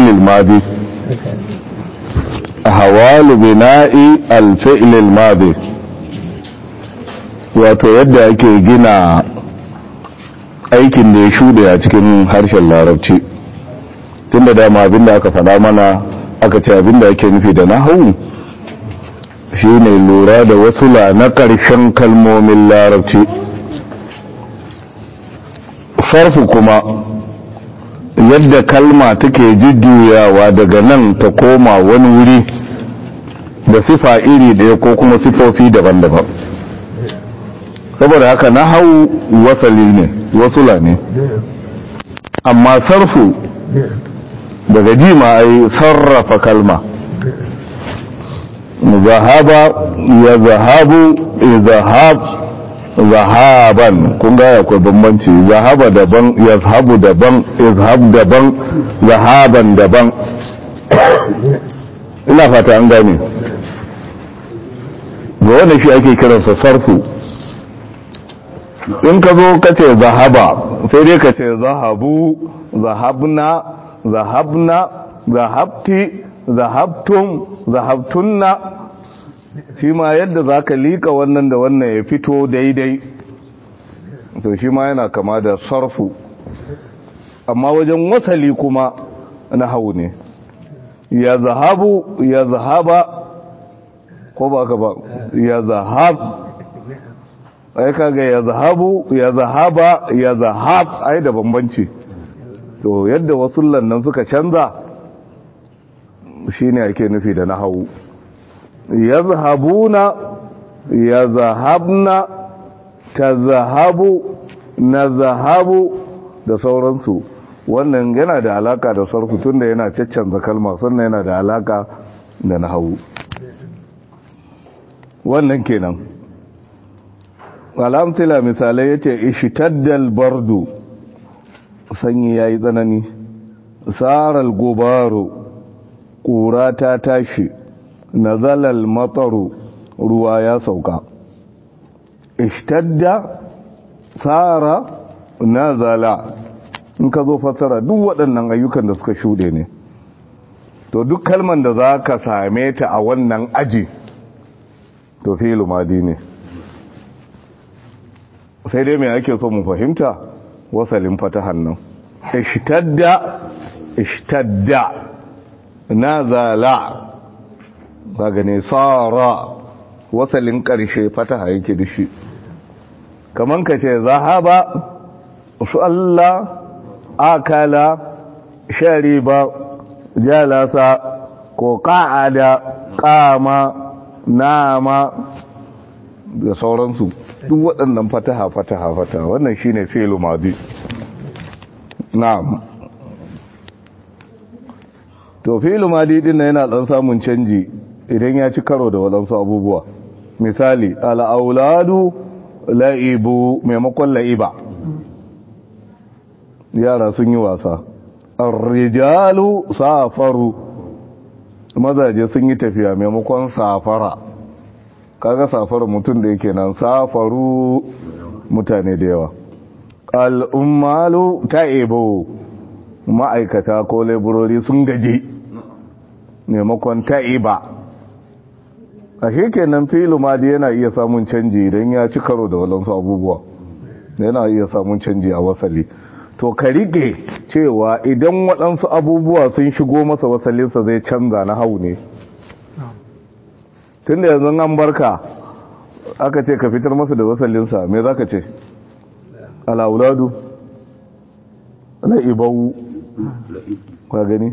الماضي أهوال بناء الفعل الماضي wato yadda ake gina aikin da ya shuɗe a cikin harshen larabci tun da dama abinda aka faɗa mana aka ce abinda ake nufi da nahawu shi ne lura da wasula na ƙarshen kalmomin larabci sarfu kuma yadda kalma take jujjuyawa daga nan ta koma wani wuri da sifa iri ɗaya ko kuma sifofi daban-daban saboda haka na hau wasali ne wasula ne amma sarfu daga jima ai sarrafa kalma zahaba ya zahabu zahab zahaban kun ga akwai bambanci zahaba daban yazhabu daban izhab daban zahaban daban ina fata an gane ga wanda shi ake kiransa sarfu in ka zo ka ce zahaba sai dai ka ce zahabu zahabna zahabna zahabti zahabtum zahabtunna shi ma yadda za ka liƙa wannan da wannan ya fito daidai to shi ma yana kama da sarfu amma wajen wasali kuma na hau ne ya zahabu ya zahaba ko ba ka ba ya zahab ai kaga ya zahabu ya zahaba ya zahab ai da bambanci to yadda wasu lannan suka canza shine ake nufi da nahawu yazhabuna yazhabna tazahabu nazahabu da sauransu wannan yana da alaka da sarfu tunda yana caccanza kalma sannan yana da alaka da nahawu wannan kenan alamtila misalai yace ishtaddal bardu sanyi yayi tsanani saral gubaru ƙura ta tashi nazalal mataru ruwa ya sauka ishtadda tsara nazala in ka zo fassara duk waɗannan ayyukan da suka shuɗe ne to duk kalman da za ka same ta a wannan aji to filu madi ne sai dai mai ake so mu fahimta wasalin fatahan nan ishtadda ishtadda nazala daga ne tsara wasalin ƙarshe fataha yake da shi kaman ka ce zahaba su Allah akala shariba jalasa ko ƙa'ada ƙama nama da sauransu duk waɗannan fataha fataha fataha wannan shine fi'lu madi na'am to fi'lu madi din yana dan samun canji idan ya ci karo da waɗansu abubuwa misali al'auladu la'ibu maimakon la'iba yara sun yi wasa arrijalu safaru mazaje sun yi tafiya maimakon safara kaga safara mutum da yake nan safaru mutane da yawa al'ummalu ta'ibu ma'aikata ko laborori sun gaji maimakon ta'iba a kenan filu madi yana iya samun canji idan ya ci karo da walansu abubuwa yana iya samun canji a wasali to ka rike cewa idan waɗansu abubuwa sun shigo masa wasalinsa zai canza na hau ne tun da yanzu an barka aka ce ka fitar masa da wasalinsa me za ka ce al'auladu la'ibawu ka gani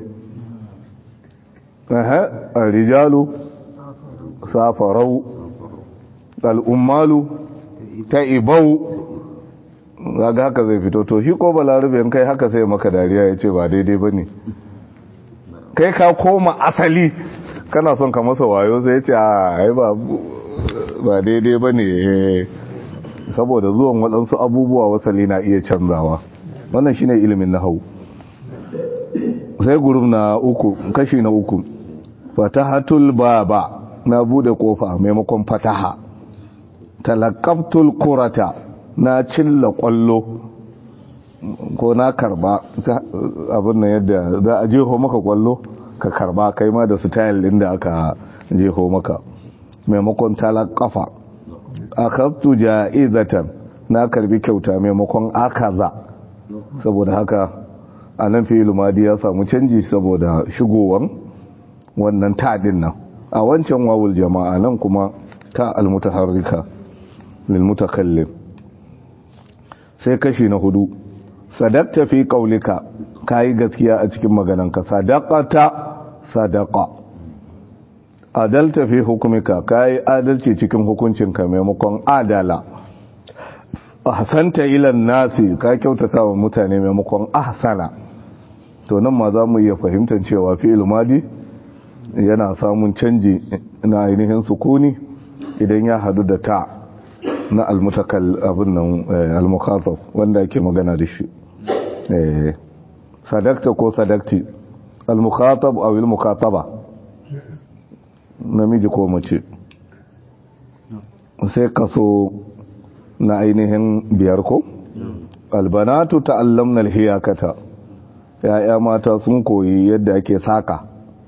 a rijalu safarau al'ummalu ta ibau zaga haka zai fito to shi ko balarabe kai haka sai maka dariya ya ce ba daidai ba ne kai ka koma asali kana son ka masa wayo sai ya ce a ba daidai ba ne saboda zuwan waɗansu abubuwa wasali na iya canzawa wannan shine ilimin na hau sai gurum na uku kashi na uku fatahatul baba na bude kofa maimakon fataha talakaftul kurata na cilla kwallo ko na karba abin nan yadda za a jeho maka kwallo ka karba kai ma da style din da aka jeho maka maimakon talakafa akhadtu ja'izatan na karbi kyauta maimakon akaza saboda haka anan fi'il madi ya samu canji saboda shigowan wannan ta din nan a wancan wawul jama'a nan kuma ta almutaharrika lil mutakallim sai kashi na hudu sadaqta fi qaulika kai gaskiya a cikin maganarka sadaqata sadaqa adalta fi hukumika kai adalci cikin hukuncinka maimakon adala ahsanta ila nasi ka kyautata wa mutane maimakon ahsana to nan ma za mu iya fahimtar cewa fi'il madi yana samun canji na ainihin sukuni idan ya hadu da ta na almutakal abin nan almukhatab wanda ake magana da shi sadakta ko sadakti almukhatab aw almukhataba namiji ko mace sai kaso na ainihin biyar ko albanatu ta'allamna alhiyakata ya'ya mata sun koyi yadda ake saka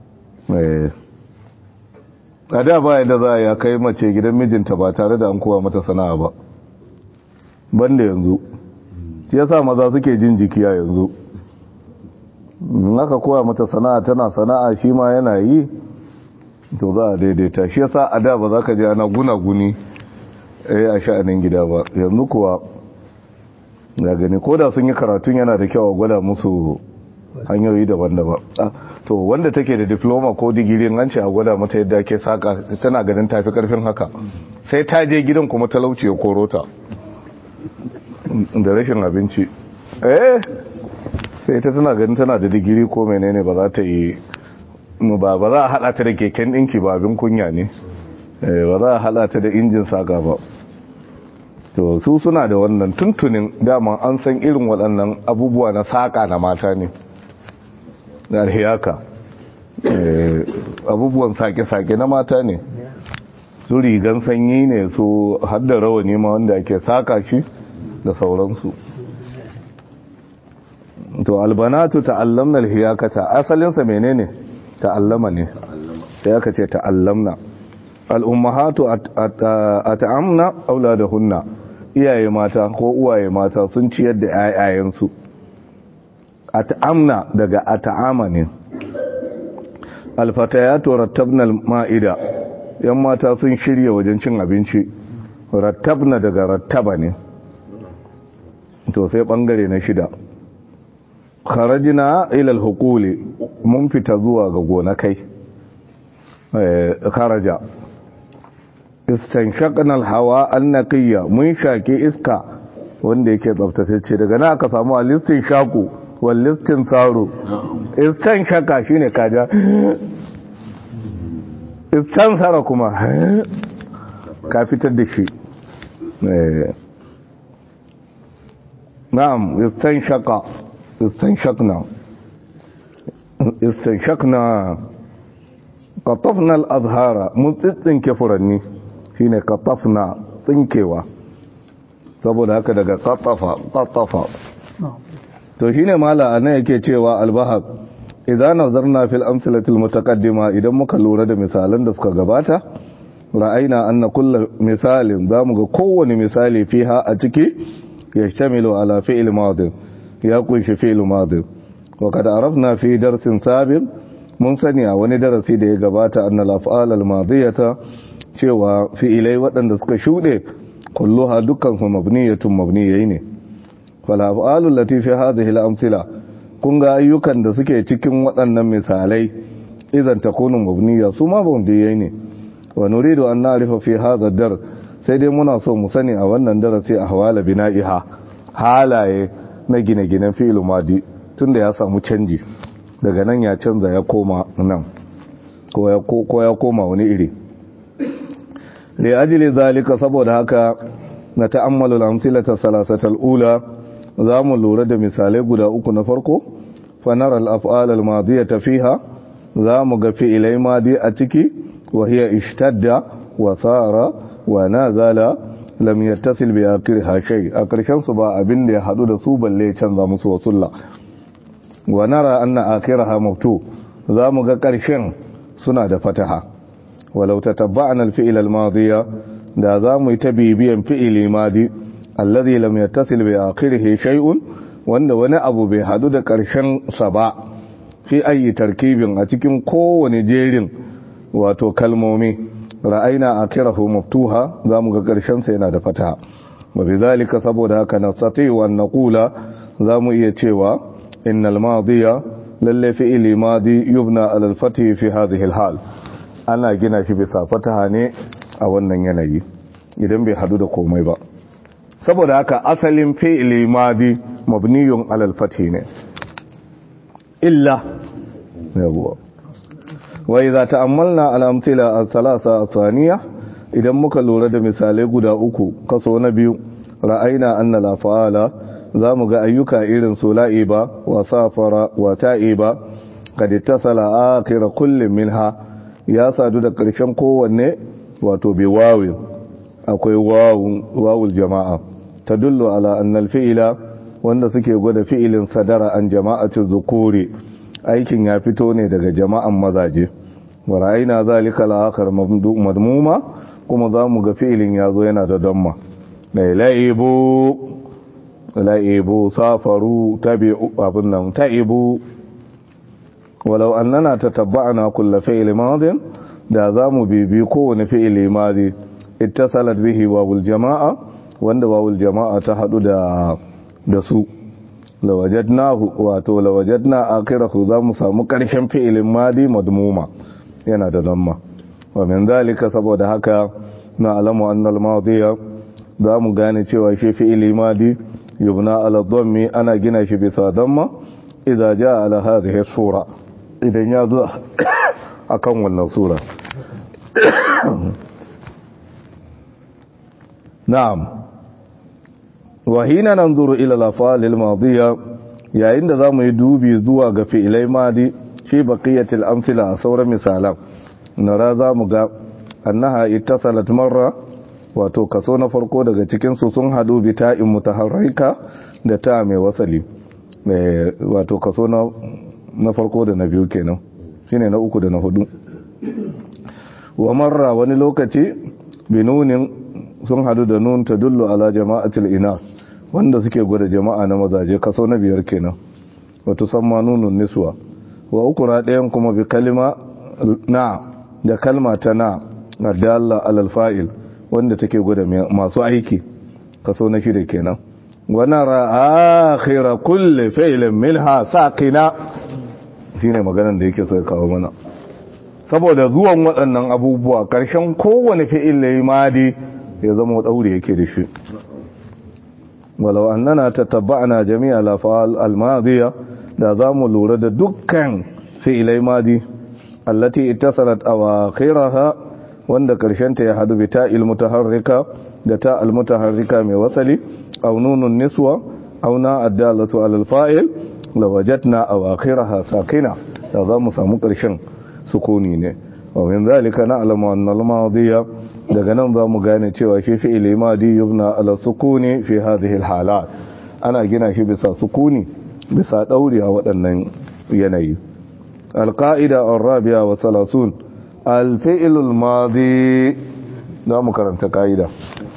a da ba yadda za a kai mace gidan mijinta ba tare da an kowa mata sana'a ba banda yanzu shi yasa maza suke jin jikiya yanzu in aka kowa mata sana'a tana sana'a shi ma yana yi to za a daidaita shi yasa a da ba za ka ji ana guna-guni a sha'anin gida ba yanzu kuwa ga gani ko da sun yi karatun yana da kyau a gwada musu hanyoyi daban-daban to wanda take da diploma ko digirin an ce a gwada mata yadda ake saka tana ganin tafi karfin haka sai ta je gidan kuma talauci ya korota da rashin abinci eh sai ta tana ganin tana da digiri ko menene ba za ta yi ba ba za a hada ta da keken dinki ba abin kunya ne ba za a hada ta da injin saka ba to su suna da wannan tuntunin dama an san irin waɗannan abubuwa na saka na mata ne da hiyaka abubuwan sake-sake na mata ne su rigan sanyi ne su hadda rawani ma wanda ake saka shi da sauransu to albanatu ta'allamna alhiyakata asalinsa menene ta'allama ne sai aka ce ta'allamna al'ummahatu at'amna auladahunna iyaye mata ko uwaye mata sun ciyar da 'ya'yayensu at'amna daga at'ama ne alfatayatu rattabna ma'ida yan mata sun shirya wajen cin abinci rattabna daga rattaba ne to sai bangare na shida kharajina ila alhuquli mun fita zuwa ga gonakai eh kharaja istanshaqna alhawa annaqiyya mun shake iska wanda yake tsaftace daga nan aka samu alistin shaku wallistin tsaro istan shaka shi ne kaja istan tsara kuma ka fitar da shi na'am istan shaka istan shakna istan shakna katafna al'azhara mun tsitsinke furanni shi ne katafna tsinkewa saboda haka daga katafa katafa to shine mala anan yake cewa albahaq idan nazarna fil amsalatil mutaqaddima idan muka lura da misalan da suka gabata ra'ayna anna kullu misalin zamu ga kowane misali fiha a ciki yashtamilu ala fi'l madin ya kunshi fi'l madin wa kad arafna fi darsin sabiq mun sani a wani darasi da ya gabata anna al-af'al al-madiyata cewa fi'ilai waɗanda suka shuɗe kulluha dukkan su mabniyatun mabniyai ne falafalun latifi hadhihi al-amthila kun ga ayyukan da suke cikin waɗannan misalai idan takunu mabniya su ma mabniyai ne wa nuridu an na'rifa fi hadha dar sai dai muna so mu sani a wannan darasi ahwala bina'iha halaye na gine-ginen fi'il madi tunda ya samu canji daga nan ya canza ya koma nan ko ya koma wani iri li ajli zalika saboda haka na ta'ammalu al-amthilata salasatal ula za mu lura da misalai guda uku na farko fanar al'af'al al-madiyata fiha za mu ga fi'ilai madi a ciki wa hiya ishtadda wa tsara wa nazala lam yattasil bi akhiriha shay a karshen su ba abin da ya hadu da su balle canza musu wasulla wa nara anna akhiraha maftu zamu ga karshen suna da fataha walau tatabba'na al-fi'l al-madiya da zamu yi ta bibiyan fi'ili madi alladhi lam yattasil bi akhirihi shay'un wanda wani abu bai hadu da karshen sa ba fi ayi tarkibin a cikin kowane jerin wato kalmomi ra'ayna akhirahu maftuha zamu ga karshen sa yana da fataha wa bidhalika saboda haka nastati wa naqula zamu iya cewa innal madiya lalle fi'ili madi yubna ala al-fathi fi hadhihi al-hal ana gina shi bisa fataha ne a wannan yanayi idan bai hadu da komai ba saboda haka asalin fi'ili madi mabniyun ala al-fathi ne illa yawa wa idza ta'ammalna al-amthila al-thalatha ath-thaniya idan muka lura da misalai guda uku kaso na biyu ra'ayna anna la za mu ga ayyuka irin su la'iba wa safara wa ta'iba kad ittasala akhir kullin minha ya sadu da ƙarshen kowanne wato bi wawin akwai wawun wawul jama'a tadullu ala anna al-fi'la wanda suke gwada fi'ilin sadara an jama'atu zukuri aikin ya fito ne daga jama'an mazaje wa ra'ayna zalika al-akhir madmuma kuma za mu ga fi'ilin yazo yana da damma laibu la'ibu safaru tabi'u abin nan ta'ibu walau annana tatabba'na kullu fi'li madin da zamu bibi kowane fi'ili madi ittasalat bihi wawul jama'a wanda wawul jama'a ta hadu da da su lawajadnahu wato lawajadna akhirahu zamu samu karshen fi'ilin madi madmuma yana da damma wa min zalika saboda haka na alamu annal madiya zamu gane cewa shi fi'ili madi يبنى على الضم أنا جنا شي بسا ضمة إذا جاء على هذه الصورة إذا يازو أكون النصورة نعم وحين ننظر إلى الأفعال الماضية يا عند ذا يدوبي زوا في إلي ماضي في بقية الأمثلة صورة مثالا نرى ذا مغا أنها اتصلت مرة wato kaso na farko daga cikinsu sun hadu bi ta'in mutaharrika da ta mai wasali wato kaso na farko da na biyu kenan shine na uku da na hudu wa marra wani lokaci binunin sun hadu da nun ta dullu ala jama'atul ina wanda suke gwada jama'a na mazaje kaso na biyar kenan wato samma nunun niswa wa ukura ɗayan kuma bi kalima na da kalma ta na adalla alal fa'il wanda take gwada masu aiki kaso na shida kenan wannan ra'akhira kulli fi'lin minha saqina shine maganar da yake so ya kawo mana saboda zuwan waɗannan abubuwa ƙarshen kowane fi'il da madi ya zama daure yake da shi walau annana tatabba'na jami'a al-af'al al-madiya da zamu lura da dukkan fi'ilai madi allati ittasalat awakhiraha wanda ta ya hadu bi ta'il mutaharrika da ta al-mutaharrika mai wasali aw nunun niswa aw na addalatu ala al-fa'il lawajadna awakhiraha sakina da za mu samu karshen sukuni ne wa min zalika na'lamu anna al-madiya daga nan za mu gane cewa shi fi'ili madi yubna ala sukuni fi hadhihi al-halat ana gina shi bisa sukuni bisa dauri a waɗannan yanayi al-qa'ida ar-rabi'a wa 30 الفعل الماضي da mu karanta ka'ida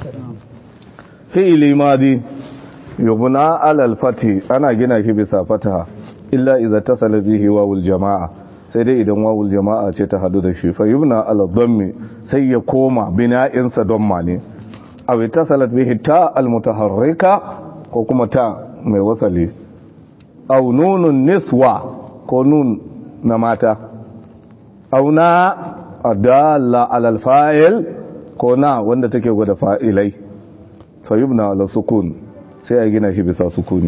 fi'ili madi yubna alal fati ana gina shi bisa fataha illa idza tasala bihi wawul jama'a sai dai idan wawul jama'a ce ta hadu da shi fa yubna ala dhammi sai ya koma bina'in sa dhamma ne aw tasalat bihi ta al mutaharrika ko kuma ta mai wasali aw nunun niswa ko nun na mata aw na adalla alal fa'il ko na wanda take gwada fa'ilai fa yubna ala sukun sai a gina shi bisa sukuni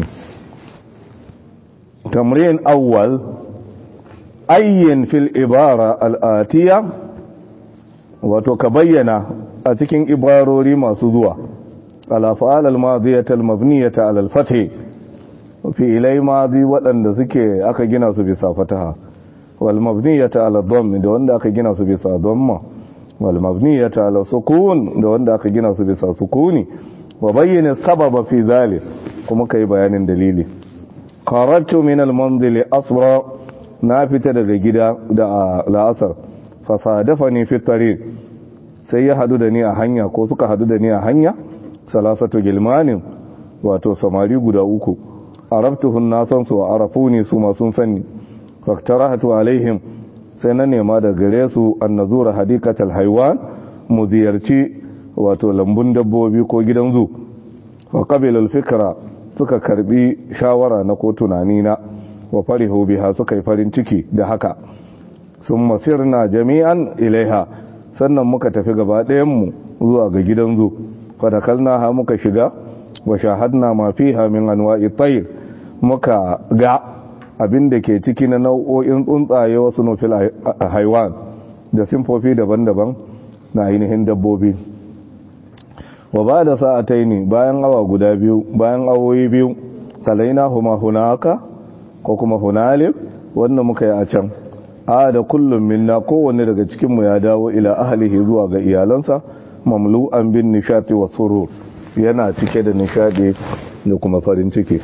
tamrin awwal ayyin fil ibara al'atiya wato ka bayyana a cikin ibarori masu zuwa ala fa'al al-madiyata al-mabniyata ala al-fath fi'ilai madi waɗanda suke aka gina su bisa fataha wal mabniyata ala dhamm da wanda aka gina su bisa dhamma wal mabniyata ala sukun da wanda aka gina su bisa sukuni wa bayyana sababa fi zalik kuma kai bayanin dalili qaratu min al manzili asra na fita daga gida da la'asar fasadafani fi tariq sai ya hadu da ni a hanya ko suka hadu da ni a hanya salasatu gilmanin wato samari guda uku arabtuhun na san su a arafuni su ma sun sani faktarahatu alaihim sai na nema da gare su an nazura hadikatal haiwan mu ziyarci wato lambun dabbobi ko gidan zu wa qabilul fikra suka karbi shawara na ko tunani na wa farihu biha suka yi farin ciki da haka sun masirna jami'an ilaiha sannan muka tafi gaba ɗayan mu zuwa ga gidan zu fadakalna ha muka shiga wa shahadna ma fiha min anwa'i tayr muka ga abin da ke ciki na nau'o'in tsuntsaye wasu nufil haiwan da simfofi daban-daban na ainihin dabbobi wa ba da sa'atai ne bayan awa guda biyu bayan awoyi biyu talaina huma hunaka ko kuma hunalif wanda muka yi a can a da kullum minna kowanne daga cikinmu ya dawo ila ahalihi zuwa ga iyalansa mamlu'an bin nishati wa surur yana cike da nishadi da kuma farin ciki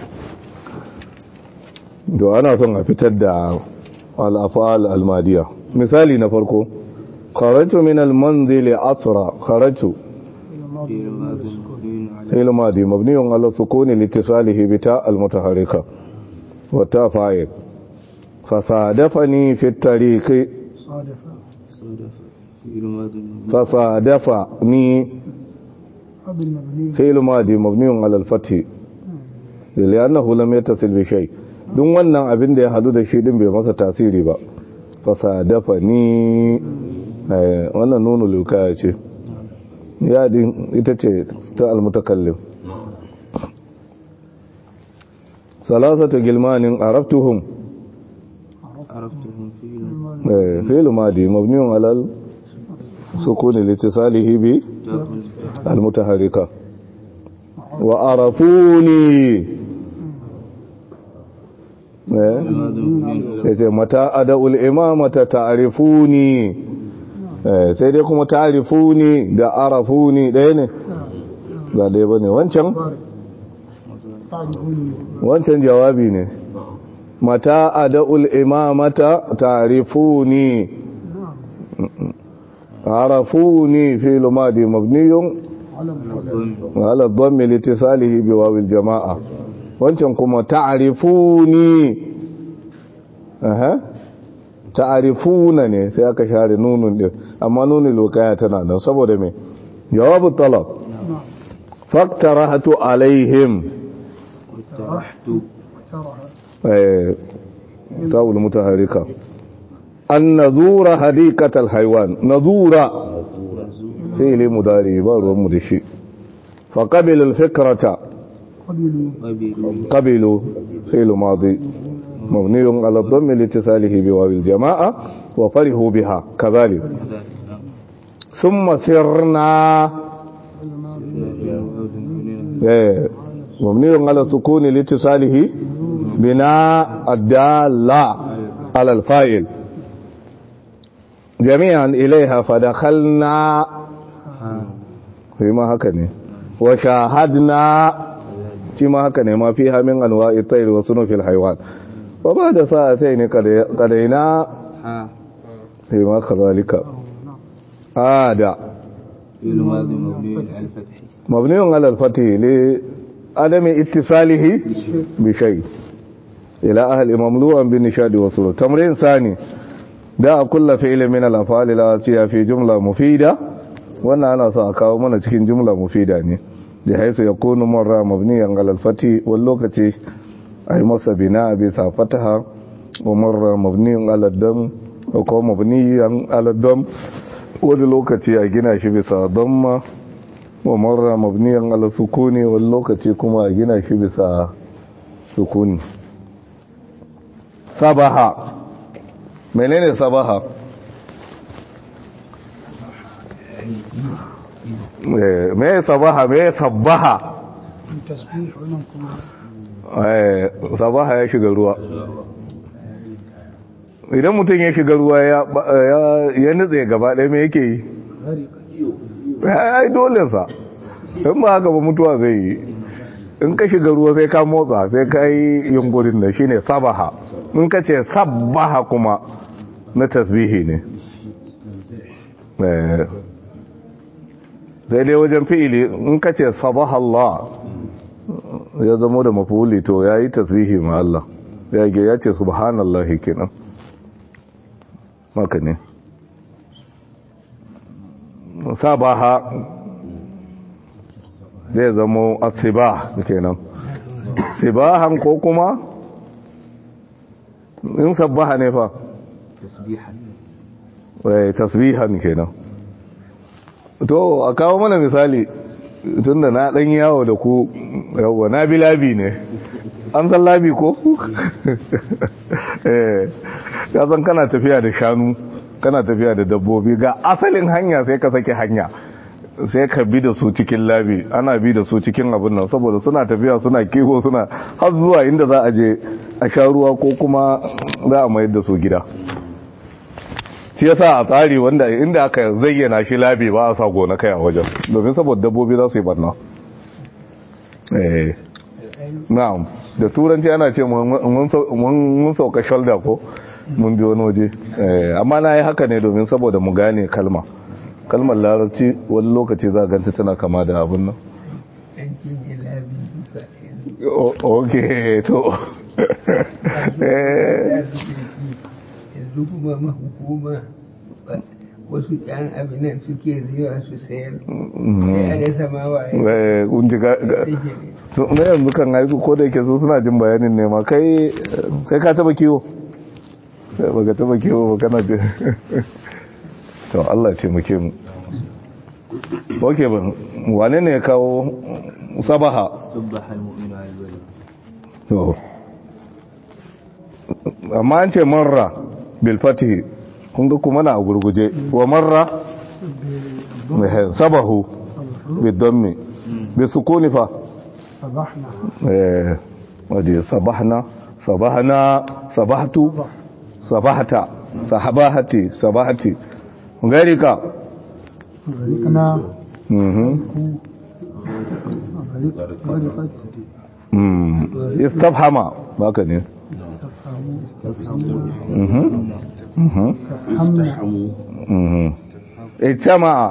da ana son a fitar da al'afal almadiya misali na farko kharatu min almanzili asra kharatu fi'l madi mabniyun ala sukuni litisalihi bi ta almutaharrika wa ta fa'il fasadafani fi at-tariqi fasadafani fi'l madi mabniyun ala al-fath لأنه لم يتصل بشيء duk wannan abin da ya hadu da shi din bai masa tasiri ba fasa dafa ni wannan nunu lukaya ce yadin ita ce ta almutakallim salasata gilmanin arabtuhum fi'lu madi mabniun alal sukuni litisalihi bi almutaharrika wa arafuni ya ce mata ada'ul imamata ta'arifuni sai dai kuma ta'arifuni da arafuni ɗaya ne ba ɗaya ba ne wancan wancan jawabi ne mata ada'ul imamata ta'arifuni arafuni fi lumadi mabniyun ala dhammi litisalihi biwawil jama'a wancan kuma ta'arifuni aha ta'arifuna ne sai aka share nunun din amma nunin lokaya tana nan saboda me jawabu talab faktarahatu alaihim eh ta'ul mutaharrika an nazura hadikatal haywan nazura fi'li mudari ba ruwan mu da shi fa qabila al fikrata قبلوا فعل ماضي مبني على الضم لاتصاله بواو الجماعة وفرحوا بها كذلك ثم سرنا مبني على السكون لاتصاله بناء الدالة على الفاعل جميعا إليها فدخلنا فيما هكذا وشاهدنا shi ma haka ne ma fi hamin anwa'i tayr wa sunufil haywan wa ba da sa'atai ne kadaina sai ma kazalika ada mabniyun ala al-fath li adami ittisalihi bi shay ila ahli mamlu'an bin nishadi wa surur tamrin sani da kullu fi'lin min al-af'al al-atiya fi jumla mufida wannan ana so a kawo mana cikin jumla mufida ne da haifu ya kunu marra mabniyan alalfati wani lokaci a yi masa bina a bisa fataha wa marra mabniyan aladdam ko kuma mabniyan aladdam wani lokaci a gina shi bisa damma wa marra mabniyan alasukuni wani lokaci kuma a gina shi bisa sukuni sabaha menene sabaha me sabaha me sabbaha sabaha ya shiga ruwa idan mutum ya shiga ruwa ya nutse gaba ɗaya me yake yi ai dole sa in ba haka ba mutuwa zai yi in ka shiga ruwa sai ka motsa sai ka yi yunkurin da shine sabaha in ka ce sabbaha kuma na tasbihi ne sai dai wajen fi'ili in ka ce sabaha Allah ya zama da mafuli to ya yi tasbihi ma Allah ya ge ya ce subhanallahi kenan maka ne sabaha zai zama asiba kenan sibahan ko kuma in sabbaha ne fa tasbihan kenan to a kawo mana misali tunda na dan yawo da ku yawa na bi labi ne an san labi ko eh ya san kana tafiya da shanu kana tafiya da dabbobi ga asalin hanya sai ka sake hanya sai ka bi da su cikin labi ana bi da su cikin abin nan saboda suna tafiya suna kiwo suna har zuwa inda za a je a sha ruwa ko kuma za a mayar da su gida shi yasa a tsari wanda inda aka zayyana shi labi ba a sa gona kai a wajen domin saboda dabbobi za su yi barna eh na'am da turanci ana ce mun sauka shoulder ko mun bi wani waje amma na yi haka ne domin saboda mu gane kalma kalmar larabci wani lokaci za ganta tana kama da abin nan ok to yanzu kuma mahukuma wasu yan abinan suke zuwa su sayar sai a rasa ma waye na yanzu kan haiku ko da yake su suna jin bayanin nema kai ka taba kiwo baka taba kiwo ba kana jin to Allah ce muke mu oke ban wane ne ya kawo sabaha sabbaha almu'minu al-wali to amma an ce marra bil fatihi kun ga kuma na gurguje wa marra sabahu bil dammi bi sukuni fa sabahna eh wadi sabahna sabahna sabahtu sabahta sahabahati sabahati garika غرقنا mhm غرق غرقت mm istafhama baka ne استفهموا mhm mhm حمنا mhm ijtama'a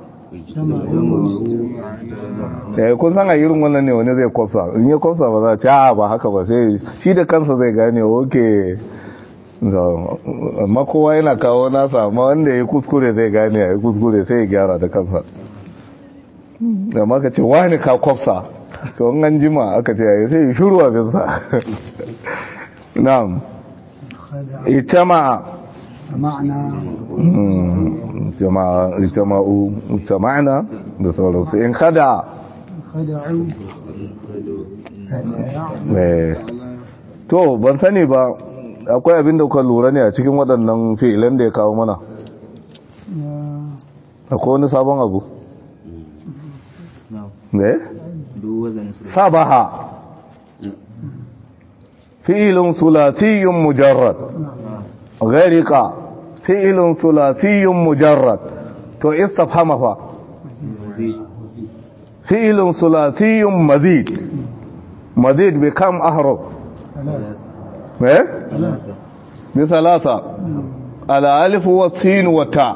eh kun san a irin wannan ne wani zai kwafsa in ya kwafsa ba za a ce a ba haka ba sai shi da kansa zai gane oke amma kowa yana kawo nasa amma wanda ya kuskure zai gane ya yi kuskure sai ya gyara da kansa amma ka ce wani ka kwafsa to in an jima aka ce ya sai ya shuru abinsa na'am ijtama'a سمعنا jama'a jama'u jama'na da sauransu in kada خدعوا eh to ban sani ba akwai abin da kuka lura ne a cikin waɗannan fi'ilan da ya kawo mana akwai wani sabon abu na'am ne duk wazanin su sabaha fi'ilun sulasiyyun mujarrad gharika fi'ilun sulasiyyun mujarrad to istafhama fa zai fi'ilun sulasiyyun mazid mazid bi kam ahruf eh talata bi thalatha ala alif wa sin wa ta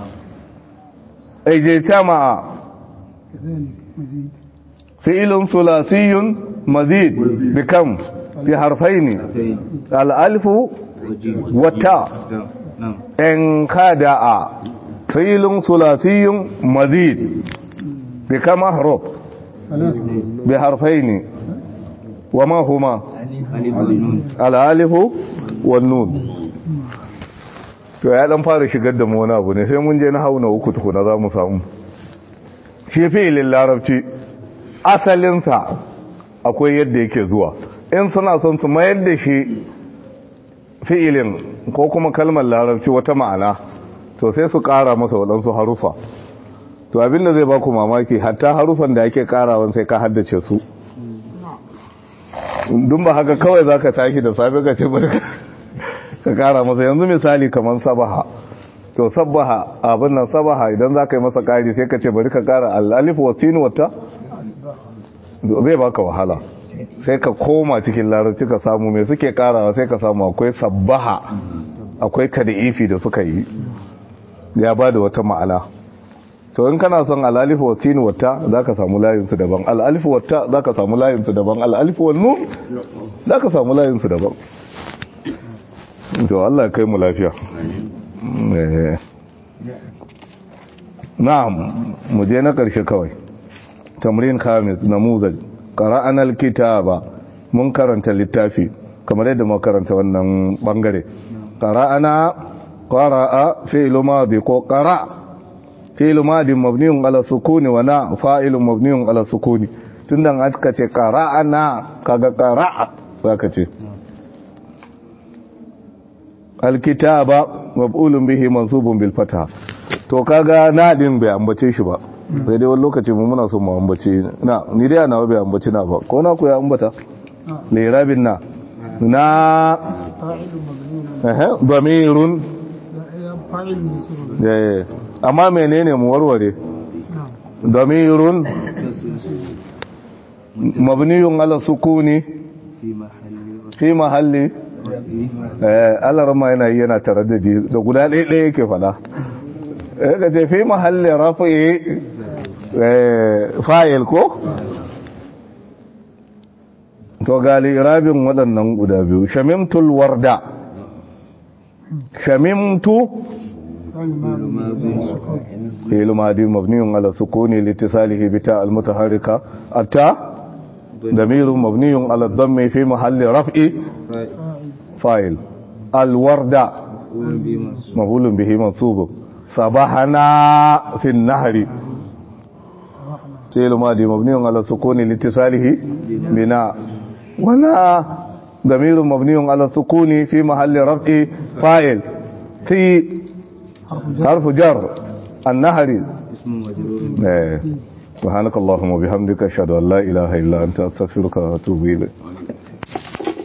ijtama'a كذلك مزيد فعل ثلاثي مزيد بكم بحرفين fain الالف waji والتاء na'am ان خدع فعل ثلاثي مزيد بكم حرف ثلاثة بحرفين وما هما alif nun الالف والنون to ya dan fara shigar da mu wani abu ne sai mun je na hauna uku tukuna za mu samu shi fi'ilin larabci asalinsa akwai yadda yake zuwa in suna son su mayar da shi fi'ilin ko kuma kalmar larabci wata ma'ana to sai su ƙara masa waɗansu harufa to abinda zai baku mamaki hatta harufan da ake ƙarawan sai ka haddace su dun ba haka kawai za ka tashi da safe ka ce barka ka ƙara masa yanzu misali kamar sabaha to sabbaha abin nan sabaha idan za ka yi masa ƙari sai ka ce bari ka ƙara al'alif wa sin wata zai baka wahala sai ka koma cikin larabci ka samu mai suke ƙarawa sai ka samu akwai sabbaha akwai kadi'ifi da suka yi ya ba da wata ma'ana to in kana son al'alif wa sin wata za ka samu layinsu daban al'alif wata za ka samu layinsu daban al'alif wa nun za ka samu layinsu daban to Allah kai mu lafiya na'am mu je na ƙarshe kawai tamrin khamis namuzaj qara'ana alkitaba mun karanta littafi kamar yadda muka karanta wannan bangare qara'ana qara'a fi'lu madi ko qara fi'lu madi mabniun ala sukuni wa na fa'ilun mabniun ala sukuni tunda aka ce qara'ana kaga qara'a zaka ce alkitaba maf'ulun bihi mansubun bil fatha to kaga na din bai ambace shi ba sai dai wani lokaci mu muna so mu ambace na ni dai ana bai ambace na ba ko na ku ya ambata lirabin na na eh damirun فاعل منصوب eh amma menene mu warware damirun mabniyun ala sukuni في محل fi mahalli eh Allah rama yana yi yana taraddadi da guda ɗaya ɗaya yake fada eh ka ce fi mahalli rafi eh fa'il ko to gali rabin waɗannan guda biyu shamimtul warda shamimtu فعل ماضي سكون فعل ماضي مبني على السكون لاتصاله بتاء المتحركة التاء ضمير مبني على الضم في محل رفع فاعل الوردة مفعول به منصوب صباحنا في النهر فعل ماضي مبني على السكون لاتصاله بناء ولا ضمير مبني على السكون في محل رفع فاعل في حرف جر النهر اسم مجرور إيه. سبحانك اللهم وبحمدك اشهد ان لا اله الا انت استغفرك واتوب اليك